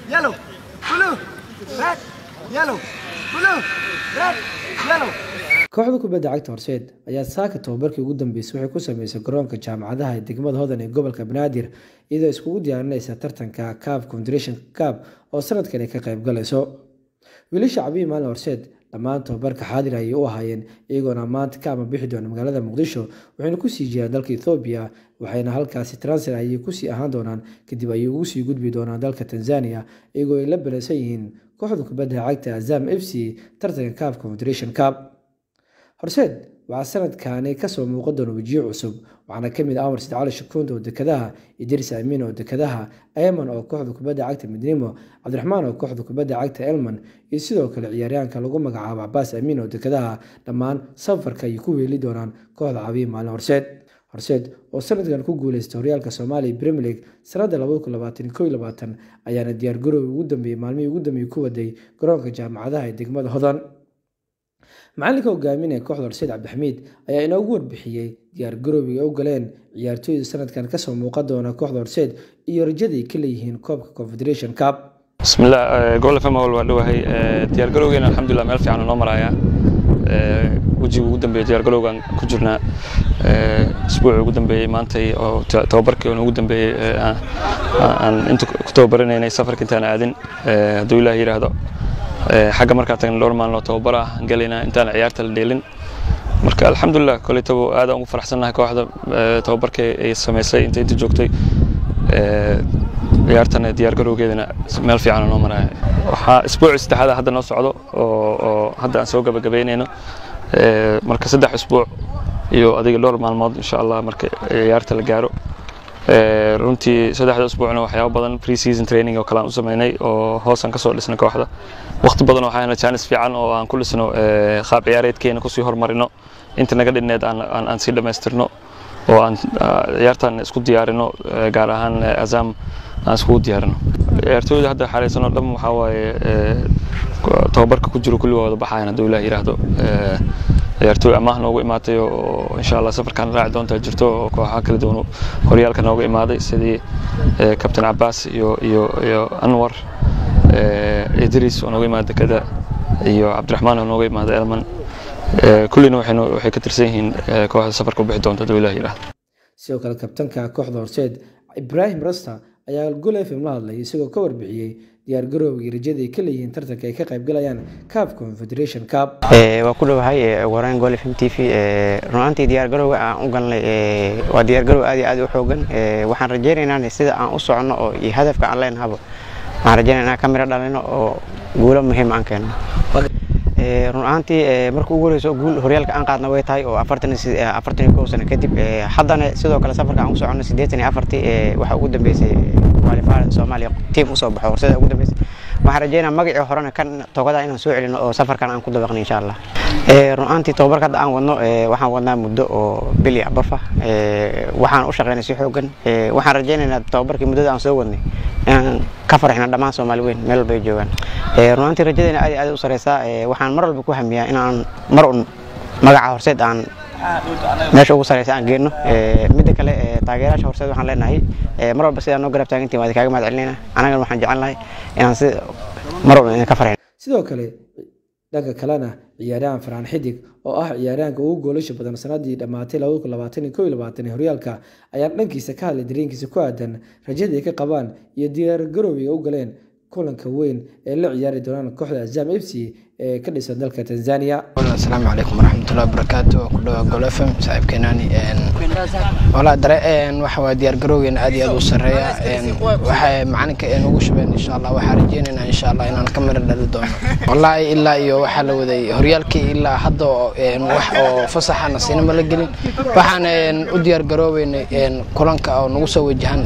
yellow, blue, red, yellow, blue, red, yellow. kooxda kubadda cagta horseed ayaa saaka tababarkii ugu dambeysay waxay ku sameysay garoonka jaamacadaha ee degmada hodan ee gobolka banaadir iyadoo iskugu diyaarinaysa tartanka cab confederation cab oo sanadkan ay ka qayb galayso wiilasha cabiyi maalin horseed dhammaan tababarka xaadir ayay u ahaayeen iyagoona maanta ka ama bixi doona magaalada muqdisho waxayna kusii jiraan dalka ethoobiya waxayna halkaasi transfer ayay kusii ahaan doonaan kadib ayay ugu sii gudbi doonaan dalka tanzania iyagoo ay la baleysan yihiin kooxda kubadda cagta azam f c tartanka cab confederation cab horseed waxaa sanadkani kasoo muuqan doona wejiyo cusub waxaana kamid ah amar sidcali shakuunda oo dekadaha idris amiin oo dekadaha ayman oo kooxda kubadda cagta midnimo cabdiraxmaan oo kooxda kubadda cagta elman iyo sidoo kale ciyaaryahanka lagu magacaabo cabaas amiin oo dekadaha dhammaan safarka ayay ku weeli doonaan kooxda cabiyi maalin horseed horseed oo sanadkan ku guuleystay horyaalka soomaaliya premier league sanada ayaana diyaargaroowi ugu dambeeyey maalmihii ugu dambeeyey ku waday garoonka jaamacadaha ee degmada hodan macalinka hogaaminaya kooxda horseed cabdixamiid ayaa inoogu warbixiyey diyaargaroobiga u galeen ciyaartooyda sanadkan kasoo muuqan doona kooxda horseed iyo rajaday ka leeyihiin koobka confederation cup bismillah gol fm wal waa dhowahay diyaargarowgeena alxamdulilah meel fiican noo maraya wejiga ugu dambeeya diyaargarowgan ku jirnaa isbuuci ugu dambeeyey maantay oo tababarkii ugu dambeeyey aan inta ku tababaranaynay safarka intaan aadin hadduu ilaah yidhaahdo xagga markaa tagna dhowr maalin oo tababar ah galaynaa intaan ciyaarta la dheelin marka alxamdulilah koletabo aad aan ugu faraxsannahay kooxda tababarka ay samaysay inta inta joogtay ciyaartana diyaargarowgeedana meel fiican noo maraya waxaa isbuuci saddexaad hadda noo socdo oo hadda aan soo gabagabaynayno marka saddex isbuuc iyo adiga dhowr maalmood insha allah marka ciyaarta la gaaro runtii saddexda usbuucna waxyaabo badan pre season training oo kale aan u sameynay oo hoosaan kasoo dhisnay kooxda waqti badan waxaa hena jaanis fiican oo aan ku dhisno qaab ciyaareedkeena kusii horumarino inta naga dhinneed aan sii dhammaystirno oo aan ciyaartan isku diyaarino gaar ahaan azam aan iskugu diyaarino ciyaartooyda hadda xareysano dhan waxaa waaye tababarka ku jiro kulligooda baxayan hadduu ilaah yidhaahdo ciyaartooy amaah noogu imaatay oo insha allah safarkan raaci doontaa jirto oo kooxaha kala duwan horyaalka nooga imaaday sidii kabtain cabaas iyo iyo iyo anwar idris oo nooga imaada dekada iyo cabdiraxmaan oo nooga imaada elman kullina waxay ka tirsan yihiin kooxda safarka u bixi doonta hadduu ilaah yidhaahdo sidoo kale kabtanka kooxda horseed ibraahim rasta ayaa gol fm la hadlay isagoo ka warbixiyey diyaargarowgii rajada ay ka leeyihiin tartanka ay ka qaybgalayaan cab confederation cup waa ku dhowahay waraan gol fm t v runaantii diyaargarowga aan u galnay waa diyaargarow aad iyo aad u xoogan waxaan rajaynaynaa sida aan u soconno oo iyo hadafka aan leenahaba waxaan rajaynaynaa ka miro dhalino oo guulo muhiim aan keenno run ahaantii marka ugu horeyso guul horyaalka aan qaadna way tahay oo afartan iyo kow sano kadib haddana sidoo kale safarka aan u soconno siddeetan iyo afartii waxaa ugu dambeysay qualifier soomaaliya tiim usoo baxo horsada ugu dambeysay waxaan rajeynaa magacii horena kan togada inaan soo celino oo safarkan aan ku dabaqno insha allah run ahaantii tababarka hadda aan wadno waxaan wadnaa muddo oo bili abafa waxaan u shaqeynay si xoogan waxaan rajeynaynaa tababarkii muddada aan soo wadnay inaan ka farxino dhammaan soomaali weyn meel walba ay joogaan runaantii rajadeena aad iyo aad u sareysaa waxaan mar walba ku hamiyaa inaan mar un magaca horseed aan meesha ugu sareysa aan geenno midda kale taageerayaasha horseed waxaan leenahay mar walba sidaa noo garab taagantiin waa kaaga mahad celinayna anagana waxaan jecel lahay inaan si mar walba ka farxino sidoo kale dhanka kalena ciyaaryahan faraan xidig oo ah ciyaaryahanka ugu goolasha badan sanadii dhammaatay ee horyaalka ayaa dhankiisa ka hadlay dareenkiisa ku aadan rajada ay ka qabaan iyo diyaargarowga u galeen kulanka weyn ee la ciyaari doonaan kooxda azam f c ee ka dhisan dalka tanzania asalaamu calaykum waraxmatullahi wabarakaatu waa ku dhawaa gol f m saaxiibkeenaani walaa dare waxa waa diyaargarowgeena aad iyo aad u sarreeya waxa macalinka ugu shubeen insha allah waxaa rajeynaynaa insha allah inaan ka miro dhali doono wallaahi ilaa iyo waxaa la waday horyaalkii ilaa hadda wax oo fasaxa nasiinama la gelin waxaan u diyaargaroobeynay kulanka oo nagu soo wajahan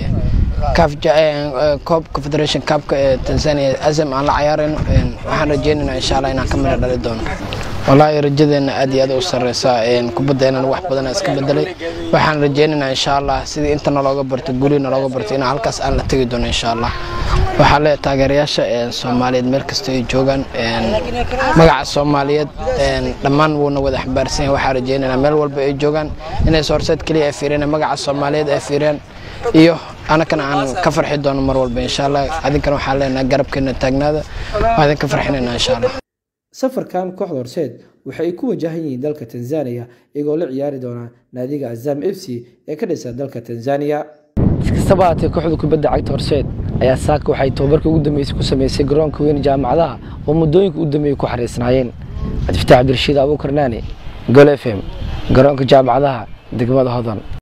coob confederation cupka ee tanzania azam aan la cayaarayno waxaan rajeynaynaa insha allah inaan ka miro dhali doono wallaahi rajadeena aad iyo aad u sareysaa kubaddeennana wax badana iska bedelay waxaan rajeynaynaa insha allah sidii inta nalooga barto guri nalooga barto inaan halkaas aan la tegi doono insha allah waxaa leeyahay taageerayaasha soomaaliyeed meel kasta ay joogaan magaca soomaaliyeed dhammaan wuuna wada xambaarsan yahay waxaa rajeynaynaa meel walba ay joogaan inay soorseed keliya ay fiiriyaan magaca soomaaliyeed ay fiiriyaan iyo anakana aan ka farxi doono mar walba insha allah adinkana waxaan leenahay garabkeena taagnaada waa idinka farxinayna insha allah safarkan kooxda horseed waxa ay ku wajahan yihiin dalka tanzania iyagoo la ciyaari doona naadiga azam f c ee ka dhisa dalka tanzania iskastaba haatee kooxda kubadda cagta horseed ayaa saaka waxay tababarkii ugu dambeysay ku sameysay garoonka weyn jaamacadaha oo muddooyinka u dambeeyey ku xariisnaayeen cabdifataax cabdirashiid abuukar naani gol f m garoonka jaamacadaha degmada hodan